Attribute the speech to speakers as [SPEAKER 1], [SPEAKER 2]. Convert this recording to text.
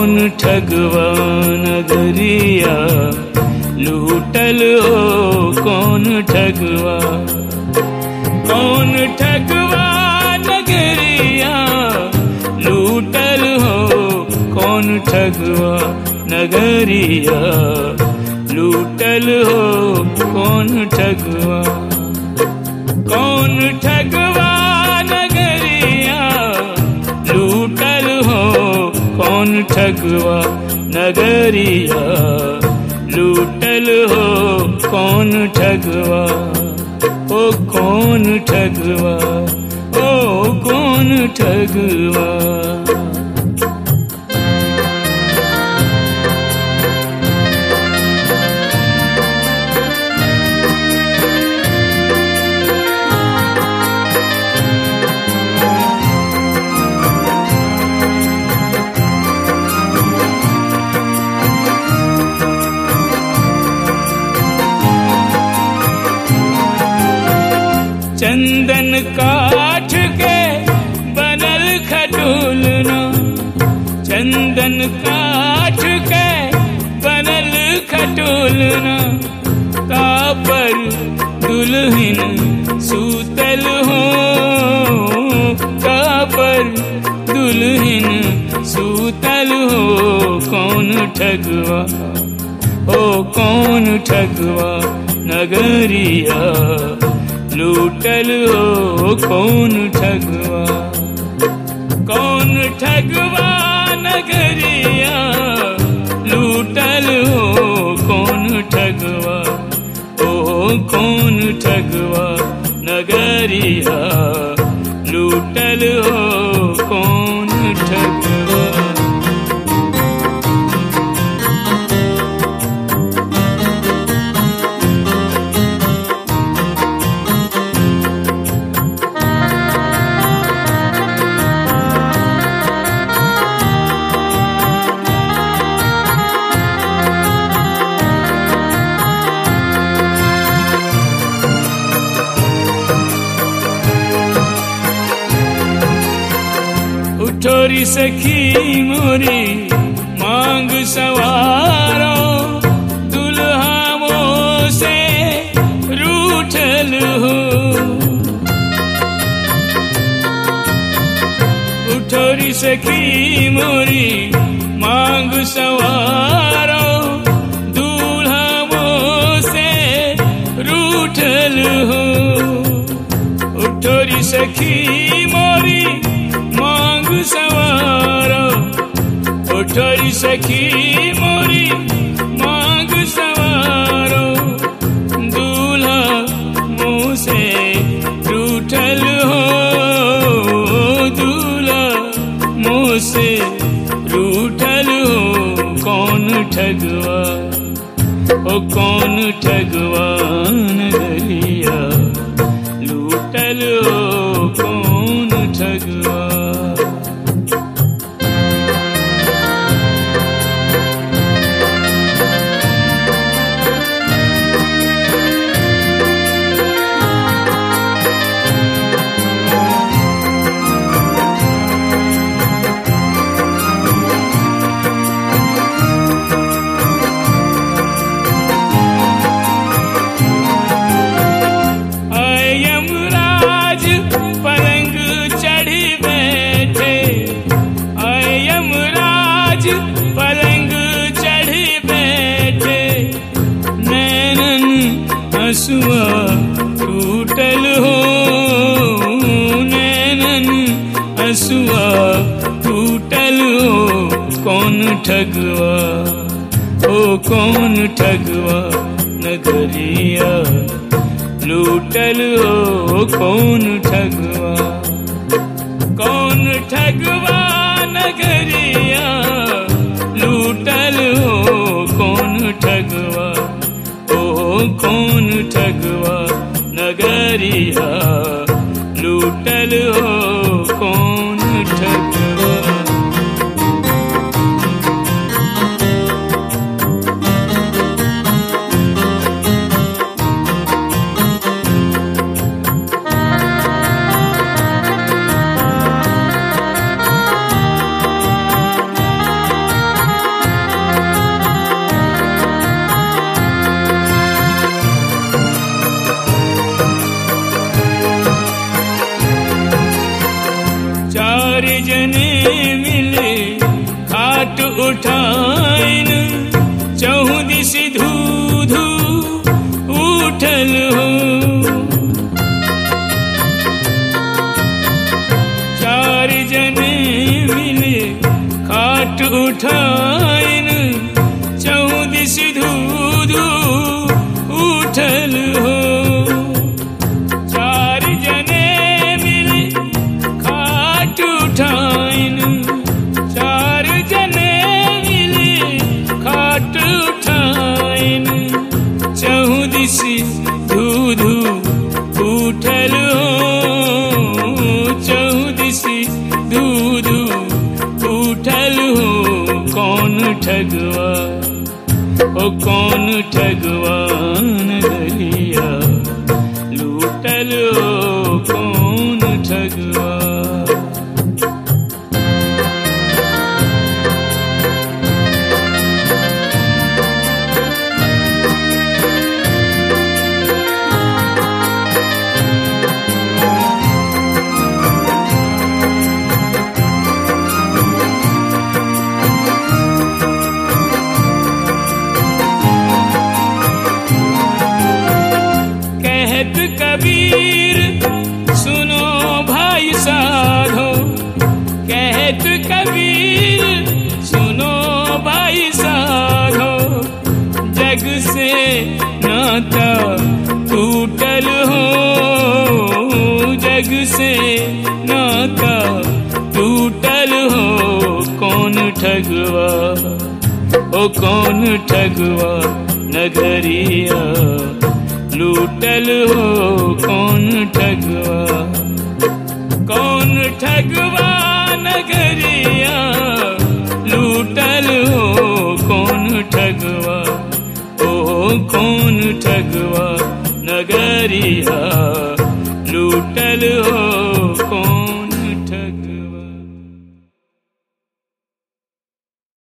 [SPEAKER 1] कौन ठगवा नगरिया लूटल हो कौन ठगवा कौन ठगवा नगरिया लूटल हो कौन ठगवा नगरिया लूटल हो कौन ठगवा कौन ठगवा नगरिया लूटल हो कौन ठगवा नगरिया लूटल हो कौन ठगवा ओ कौन ठगवा ओ कौन ठगवा चंदन काठ के बनल खटोलना चंदन काठ के बनल खटोलना कापर दुल्हन सूतल हो कापर दुल्हन सूतल हो कौन ठगवा ओ कौन ठगवा नगरिया लूटल हो कौन ठगवा कौन ठगवा नगरिया लूटल हो कौन ठगवा ओ कौन ठगवा नगरिया लूटल हो कौन ठगवा उठोरी सखी मोरी मांग सवारो दुल्हा मो से रूठल हो उठोरी सखी मोरी मांग सवारो दूल्हा मो से रूठल हो उठोरी सखी मोरी मांग सवारो उठोरी सखी मोरी मांग सवारो दूल्हा मुँह से रूठल हो दूल्हा मुँह से रूठल हो कौन ठगवा ओ कौन ठगवा नगरिया लूटल हो कौन ठगवा यमराज पलंग चढ़ी बैठे यमराज पलंग चढ़ी बैठे नैनन हसुआ टूटल हो नैनन हसुआ टूटल हो कौन ठगवा ओ कौन ठगवा नगरिया लूटल हो कौन ठगवा कौन ठगवा नगरिया लूटल हो कौन ठगवा ओ कौन ठगवा नगरिया लूटल हो कौन ठगवा दिसी धू धू उठल हो चौदिसी धू धू उठल हो कौन ठगवा ओ कौन ठगवा नगरिया लूटल हो कौन ठगवा कहत कबीर सुनो भाई साधो कहत कबीर सुनो भाई साधो जग से नाता टूटल हो जग से नाता टूटल हो कौन ठगवा ओ कौन ठगवा नगरिया लूटल हो कौन ठगवा कौन ठगवा नगरिया लूटल हो कौन ठगवा ओ कौन ठगवा नगरिया लूटल हो कौन